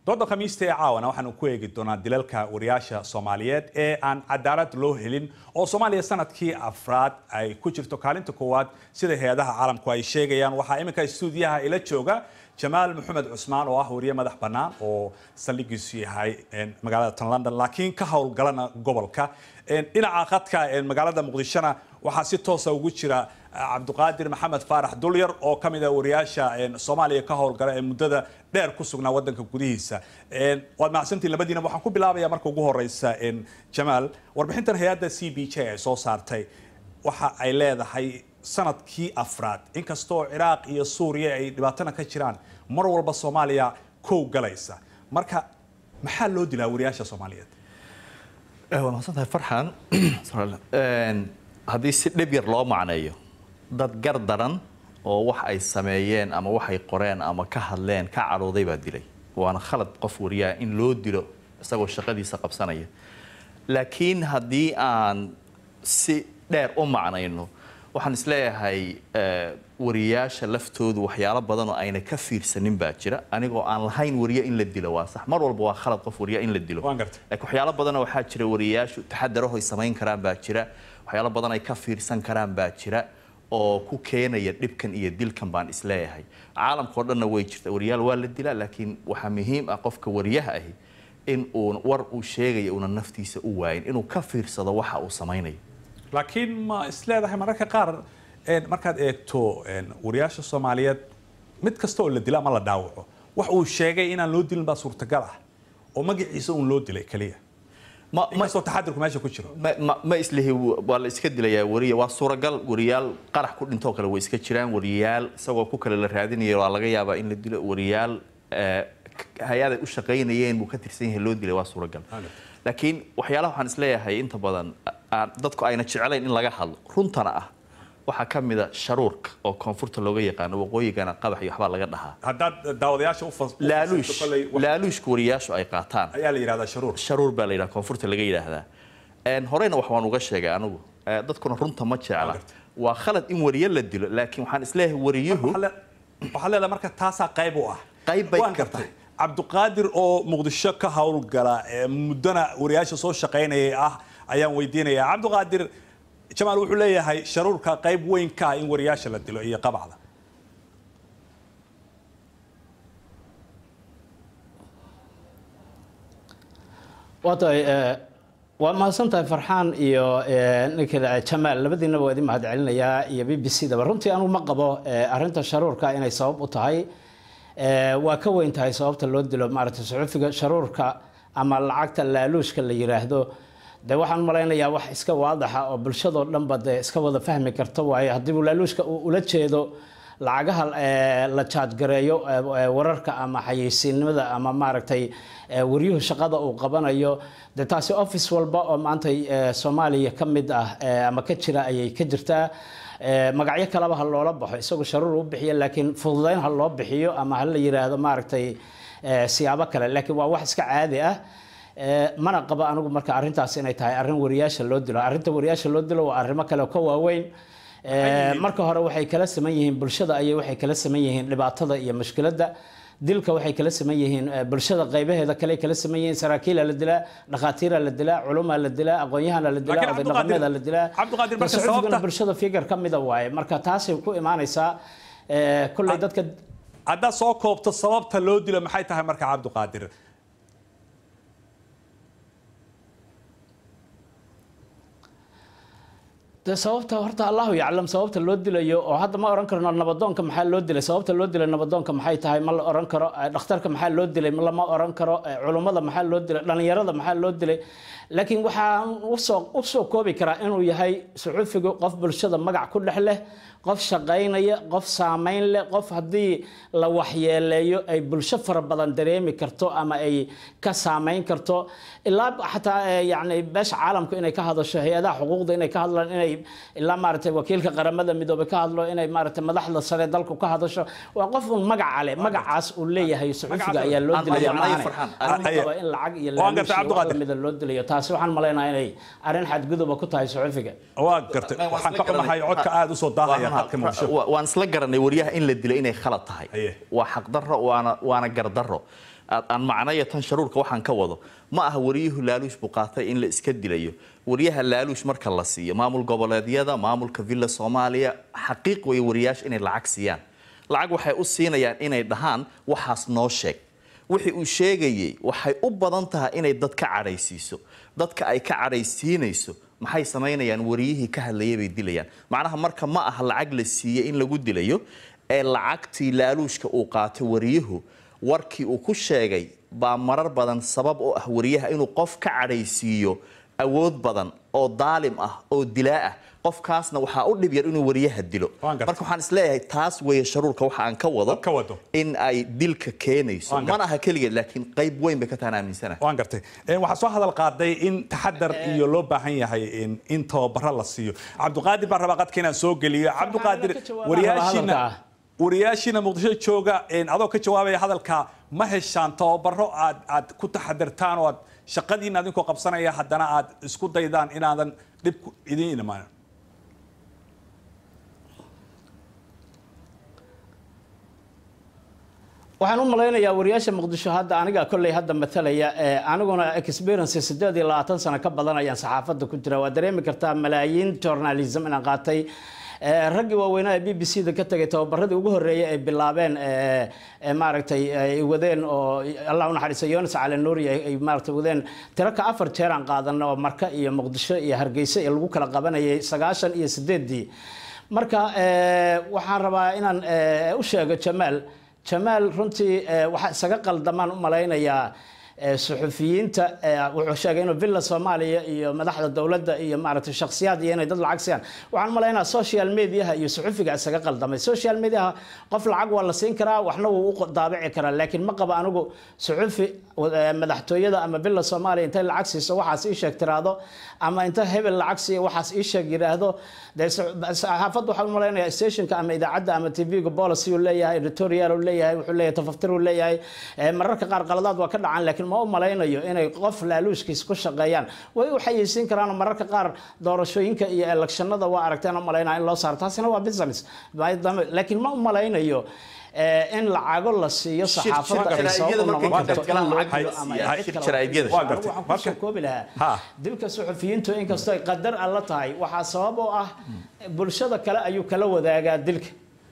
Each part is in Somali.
dooda khamiista ee caawana waxaanu ku eegi doonaa dilalka wariyaasha soomaaliyeed ee aan cadaalad loo helin oo soomaaliya sanadkii afraad ay ku jirto kaalinta koowaad sida hay-adaha caalamku ay sheegayaan waxaa iminka stuudiyaha ila jooga jamaal maxamed cusmaan oo ah wariye madax bannaan oo saldhigiisu yahay magaalada tan london laakiin ka howlgalana gobolka dhinaca khadka magaalada muqdishona waxaa si toosa ugu jira cabdiqaadir maxamed faarax dulyar oo ka mid ah wariyaasha soomaaliya ka howlgala ee muddada dheer ku sugnaa wadanka gudihiisa waad mahadsantiin labadiina waxaan ku bilaabaya marka ugu horeysa jamaal warbixintan hay-adda c b j ay soo saartay waxa ay leedahay sanadkii afraad inkastoo ciraaq iyo suuriya ay dhibaatana ka jiraan mar walba soomaaliya kow galaysa marka maxaa loo dilaa wariyaasha soomaaliyeed waa mahadsantahay farxan haddii si dhib yar loo macneeyo dad gar daran oo wax ay sameeyeen ama waxay qoreen ama ka hadleen ka cadhooday baa dilay waana khalad qof wariyaha in loo dilo isagoo shaqadiisa qabsanaya laakiin haddii aan si dheer u macnayno waxaan isleeyahay wariyaasha laftoodu waxyaalo badan oo ayna ka fiirsanin baa jira anigoo aan lahayn wariye in la dilo waa sax mar walba waa khalad qof wariya in la dilo laakiin waxyaalo badan waxaa jira wariyaashu taxadarahoy samayn karaan baa jira waxyaalo badan ay ka fiirsan karaan baa jira oo ku keenaya dhibkan iyo dilkan baan isleeyahay caalamkao dhanna way jirta wariyaal waa la dilaa laakiin waxaa muhiim ah qofka wariyaha ahi in uu war uu sheegaya una naftiisa u waayin inuu ka fiirsado waxa uu samaynayo laakiin ma isleedahay mararka qaar markaad eegto wariyaasha soomaaliyeed mid kasta oo la dila ama la dhaawaco wax uu sheegay inaan loo dilin baa suurtagal ah oo magaciisa uun loo dilay keliya inkastoo taxadirku meesha ku jiro ma islihi waa la iska dilayaa wariya waa suuragal wariyaal qarax ku dhintoo kale way iska jiraan wariyaal isagoo ku kale la raadinayo waa laga yaabaa in la dilo wariyaal hay-aday u shaqaynayeen buu ka tirsan yahay loo dilay waa suuragal laakiin waxyaalaha waxaan isleeyahay inta badan dadku ayna jeclayn in laga hadlo runtana ah waxaa ka mida sharuurka oo koonfurta looga yaqaano waqooyigana qabax iyo waxbaa laga dhahaa haddaad daawadayaasha laaluush laaluushka wariyaashu ay qaataan ayaa la yidhahdaa sharuur sharuur baa la yidhaha koonfurta laga yidhaahdaa horeyna wax waan uga sheegay anigu dadkuna runta ma jecla waa khalad in wariye la dilo laakiin waxaan isleeyahay wariyuhu waxaa leedahay marka taasaa qayb u ah qayb bay waan gartay cabdiqaadir oo muqdisho ka howlgala muddana wariyaasha soo shaqaynayay ah ayaan weydiinayaa cabdiqaadir jamaal wuxuu leeyahay sharuurka qayb weyn ka ah in wariyaasha la dilo iyo qabacda waa tahay waa mahadsantahay farxaan iyo ninka jamaal labadiinaba waa idin mahad celinayaa iyo b b c daba runtii anugu ma qabo arrinta sharuurka inay sabab u tahay waa ka weyn tahay sababta loo dilo maaragtay suxufiga sharuurka ama lacagta laaluushka la yiraahdo de waxaan malaynayaa wax iska waadaxa oo bulshadoo dhanba de iska wada fahmi karta waayo haddii uu laaluushka uu ula jeedo lacagaha la jaadgareeyo wararka ama xayeysiinimada ama maaragtay waryuhu shaqada uu qabanayo de taasi office walba oo maanta soomaaliya ka mid ah ama ka jira ayay ka jirtaa magacyo kaleba ha loola baxo isagoo sharuur u bixiyo laakiin fududeyn ha loo bixiyo ama ha la yiraahdo maaragtay siyaabo kale laakiin waa wax iska caadi ah mana qabo anigu marka arrintaas inay tahay arrin wariyaasha loo dilo arrinta wariyaasha loo dilo waa arrimo kale oo ka waaweyn marka hore waxay kala saman yihiin bulshada ayay waxay kala saman yihiin dhibaatada iyo mushkiladda dilka waxay kala saman yihiin bulshada qaybaheeda kale kala saman yihiin saraakiila la dilaa dhakhaatiira la dilaa culumaa la dilaa aqoon-yahana la dilaa oday dhaqameeda la dilaa saxufigana bulshada figar ka mida waaye marka taasay ku imaanaysaa kolley dadka haddaad soo koobto sababta loo dilo maxay tahay marka cabdiqaadir de sababta horta allahu yaclam sababta loo dilayo oo hadda ma oran karno nabadoonka maxaa loo dilay sababta loo dilay nabadoonka maxay tahay ma la oran karo dhakhtarka maxaa loo dilay lama oran karo culummada maxaa loo dilay dhalinyarada maxaa loo dilay laakiin waxaan usoo usoo koobi karaa inuu yahay suxufigu qof bulshada magac ku dhex leh qof shaqaynaya qof saamayn leh qof haddii la waxyeeleeyo ay bulsho fara badan dareemi karto ama ay ka saamayn karto ilaa xataa yani beesha caalamku inay ka hadasho hay-adaha xuquuqda inay ka hadlaan inay ilaa maaragtay wakiilka qaramada midoobay ka hadlo inay maaragtay madaxda sare dalku ka hadasho waa qof un magaca leh magacaas uu leeyahay suxufiga ayaa loo dilaya maahane in lacag iyo laaluushmida loo dilayo taasi waxaan malaynayaa inay arrin xadguduba ku tahay suxufiga waa gartay waxaan ka xumahay codka aada usoo daahaya waan isla garanay waryaha in la dilo inay khalad tahay waa xaqdarro waana waana gardarro aad- aan macnaya tan sharuurka waxaan ka wado ma aha wariyuhu laaluush buu qaatay in la iska dilayo wariyaha laaluush marka la siiyo maamul goboleedyada maamulka villa soomaaliya xaqiiq way wariyaasha inay lacag siiyaan lacag waxay u siinayaan inay dhahaan waxaas noo sheeg wixii uu sheegayey waxay u badan tahay inay dad ka cadhaysiiso dadka ay ka cadhaysiinayso maxay samaynayaan wariyihii ka hadlayay bay dilayaan macnaha marka ma aha lacag la siiyey in lagu dilayo ee lacagtii laaluushka uu qaatay wariyuhu warkii uu ku sheegay baa marar badan sabab u ah wariyaha inuu qof ka cadhaysiiyo awood badan oo daalim ah oo dilaa ah qofkaasna waxaa u dhib yar inuu wariyaha dilo Waan gartay. marka waxaan isleeyahay taas weeye sharuurka waxa aan ka wado Ka wado. in ay dilka keenayso Waan gartay. mana aha keligeed laakiin qayb weyn bay ka tahan aaminsana waan gartay Een, waxaa soo hadal qaaday in taxadar iyo loo baahan yahay in- in tababaro la siiyo cabdiqaadir baan rabaa qadka inaan soo geliyo cabdiqaadir ka jawaabaa wariyaashiina hadalka. wariyaashiina muqdisho jooga een, adoo ka jawaabaya hadalka ma heshaan tababaro aad aad ku taxadirtaan oo aad shaqadiina adinkoo qabsanaya haddana aad isku daydaan inaadan dhib ku- idin imaan waxaan u malaynayaa wariyaasha muqdisho hadda aniga kolley hadda matalaya ee aniguna experience sideed iyo labaatan sano ka badan ayaan saxaafadda ku jira waa dareemi kartaa malaayiin journalism inaan qaatay Ee, raggii waaweynaa ee b b c da ka tegay tababaradii ugu horreeyay ay bilaabeen ee, ee, maaragtay ay wadeen oo allah u naxariiso yonas cali nuuri ay ay maaragtay wadeen tiro ka afar jeer aan qaadanay oo marka iyo muqdisho iyo hargeysa iyo lagu kala qabanayay sagaashan iyo sideedii marka ee, waxaan rabaa inaan ee, u sheego jamaal jamaal runtii ee, waxaa isaga qaldamaan u malaynayaa ee, suxufiyiinta ee, wuxuu sheegay inuu villa soomaaliya iyo madaxda dowladda iyo maaragtay shakhsiyaad iyo inay dad lacag siiyaan waxaan u malaynayaa social mediaha iyo suxufiga isaga qaldamay social mediaha qof lacag waa la siin karaa waxna wuu u daabici karaa laakiin ma qaba anigu suxufi ee, madaxtooyada ama villa soomaaliya intay lacag siiso waxaas ii sheeg tiraahdo ama inta hebel lacag siiya waxaas ii sheeg yidhaahdo dee sa- saxaafadda waxaan u malaynayaa stationka ama idaacadda ama tv-ga policy uu leeyahay editorial uu leeyahay wuxuu leeyahay tafaftir uu leeyahay ee, mararka qaar qaladaad waa ka dhacaan laakiin ma u malaynayo inay qof laaluushkiisa ku shaqeeyaan way u xayeysiin karaan mararka qaar doorashooyinka iyo electionada waa aragteen u malaynaya in loo saaro taasina waa business maadaama- laakiin ma u malaynayo ee, in lacago la siiyo saxaafadda ay sabab u noqon markay karto in loo lacag dilo ama siiyaan, cid shir kale jaraa'idiyada. Waa gartay. waxaan Marka- kusoo koobi Ha. lahaa dilka suxufiyiintu inkastoo ay qadar alla tahay waxaa sabab u ah bulshada kale ayuu kala wadaagaa dilka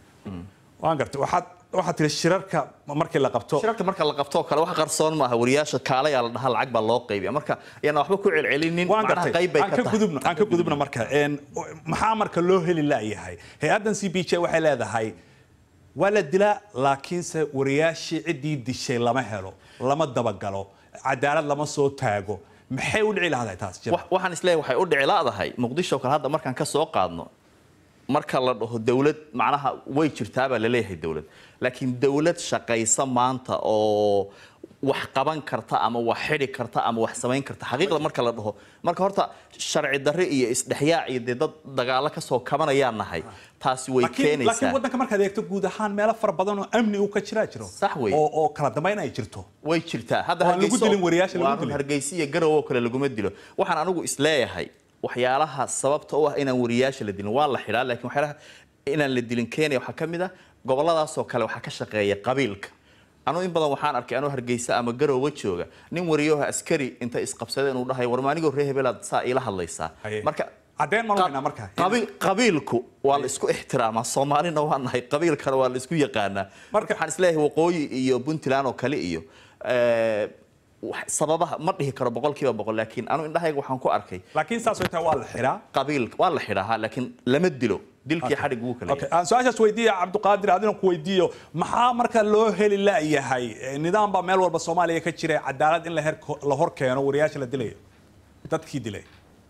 waan gartay waxaad waxaad tiri shirarka markii la qabto shirarka marka la qabto oo kale wax qarsoon maaha wariyaasha kaalayaa la dhahaa lacag baa loo qaybiya marka ayaan waxba ku celcelinin waan macnaha gartay qayb bay aan ka ka tahay gudubno aan ka gudubno marka een maxaa marka loo heli laayahay hay-addan c b j waxay leedahay waa la dilaa laakiinse wariyaashii ciddii dishay lama helo lama dabagalo cadaalad lama soo taago maxay u dhici lahdahay taas jira Wax- waxaan isleeyahay waxay u dhici laadahay muqdisho kale hadda markaan ka soo qaadno marka la dhaho dawlad macnaha way jirtaabaa laleeyahay dawlad laakiin dawlad shaqaysa maanta oo wax qaban karta ama wax xidhi karta ama wax samayn karta xaqiiqda marka la dhaho marka horta sharci darre iyo isdhexyaac iyo dee dad dagaalo kasoo kabanayaan nahay taasi way laakiin laakiin keenaysaa waddanka markaad eegto guud ahaan meelo fara badan oo amni uu ka jiraa jiro Sax weeye. oo oo kala dambayn ay jirto way jirtaa hadda Waan lagu Hargeyso- dilin wariyaasha lagu waan dilin. hargeysa iyo garow oo kale laguma dilo waxaan anigu isleeyahay waxyaalaha sababta u ah inaan wariyaasha la dilin waa la xidhaa laakiin waxyaalaha inaan la dilin keenaya waxaa ka mid ah goboladaasoo kale waxaa ka shaqeeya qabiilka anu in badan waxaan arkay anuu hargeysa ama garowga jooga nin wariyaha askari inta isqabsadeen uu dhahay war maanigoo reer hebelaad saa iila hadlaysaa Haye. marka Caddeen ma lahaynaa marka? qabiil- qabiilku waa la isku ixtiraamaa soomaalina waa nahay qabiilkana waa la isku yaqaanaa marka waxaan isleeyahay waqooyi iyo puntland oo kale iyo eh, wax- sababaha ma dhihi karo boqolkiiba boqol laakiin anu indhahayga waxaan ku arkay laakiin saas way tahay waa la xiraa qabiil waa la xidhahaa laakiin lama dilo dilkii xadhig wuu kale Okay, aan su-aashaas weydiiya cabdiqaadir adina ku weydiiyo maxaa marka loo heli laayahay Eh, nidaam baa meel walba soomaaliya ka jira cadaalad in la her- la hor keeno wariyaasha la dilayo dadkii dilay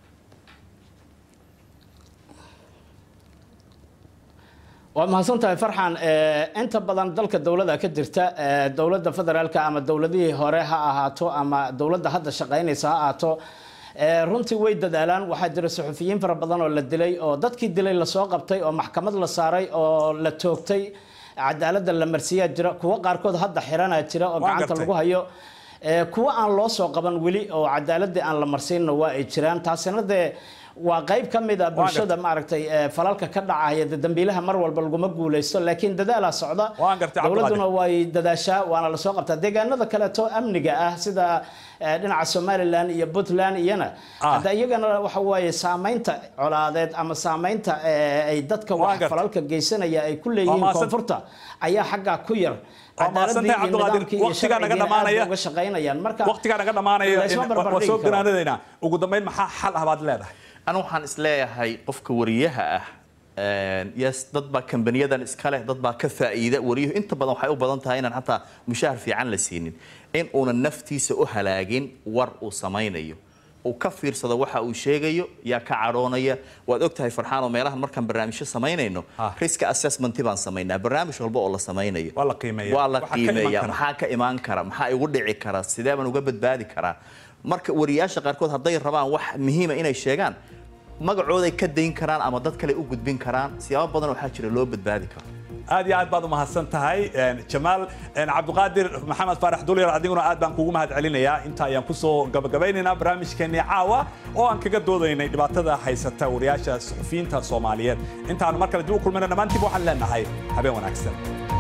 waa mahadsan tahay farxan ee, inta badan dalka dowlada ka jirta ee, dowladda federaalka ama dowladihii hore ha ahaato ama dowladda hadda shaqaynaysa ha ahaato ee, runtii way dadaalaan waxaa jira suxufiyiin fara badan oo la dilay oo dadkii dilay lasoo qabtay oo maxkamad la saaray oo la toogtay cadaaladda la marsiyaa jira kuwo qaarkood hadda xiranaa jira oo Waan gacanta gartay. lagu hayo ee, kuwo aan loo soo qaban weli oo cadaaladii aan la marsiinna waa ay jiraan taasina dee waa qayb ka mid a bulshada gartay. maaragtay ee, falalka ka dhacaya de dambiilaha mar walba laguma guuleysto laakiin dadaalaa socda Waan gartay, Cabdiqaadir. dowladuna way dadaashaa waana lasoo qabtaa deegaanada kaleeto amniga ah sida ee, dhinaca somalilan iyo puntland iyana Ah. hadda iyagana waxa waaye saamaynta colaadeed ama saamaynta ee, ay dadka Waan wax gartay. falalka geysanaya ay ku leeyihiin mahadsan- koonfurta ayaa xaggaa ku yar Waa mahadsantahay, cadaaladii iyo Cabdiqaadir. nidaamkii iyo Waqtigaa naga sharcigiina aad dhamaanaya. bay uga shaqaynayaan marka waqtigaa naga dhamaanaya laysma in- waa barbardhigi soo karo. ganaanadaynaa ugu dambeyn maxaa xal ah baad leedahay anu waxaan isleeyahay qofka wariyaha ah een, yes dad baa kambaniyadan iska leh dad baa ka faa'iida wariyuhu inta badan waxay u badan tahay inaan xataa mushahar fiican la siinin in uunan naftiisa u halaagin war uu samaynayo uu ka fiirsado waxa uu sheegayo yaa ka cadhoonaya waad ogtahay farxaan oo meelahan markaan barnaamijyo samaynayno Ah. risk assessment baan samaynaa barnaamij walba oo la samaynayo Waa la qiimeeyaa. waa la Waxa ka iman qiimeeyaa kara. maxaa ka imaan kara maxaa igu dhici kara sidee baan uga badbaadi karaa marka wariyaasha qaarkood hadday rabaan wax muhiima inay sheegaan magacooday ka dayn karaan ama dad kale u gudbin karaan siyaabo badan waxaa jira loo badbaadi karo aad iyo aad baad u mahadsan tahay Een, jamaal een, cabdiqaadir maxamed faarax dulyar adiguna aad baan kugu mahad celinayaa inta ayaan kusoo gabagabeynaynaa barnaamijkeenii caawa oo aan kaga doodaynay dhibaatada haysata wariyaasha suxufiyiinta soomaaliyeed intaanu mar kale dib u kulmayna dhammaantiiba waxaan leenahay habeen wanaagsan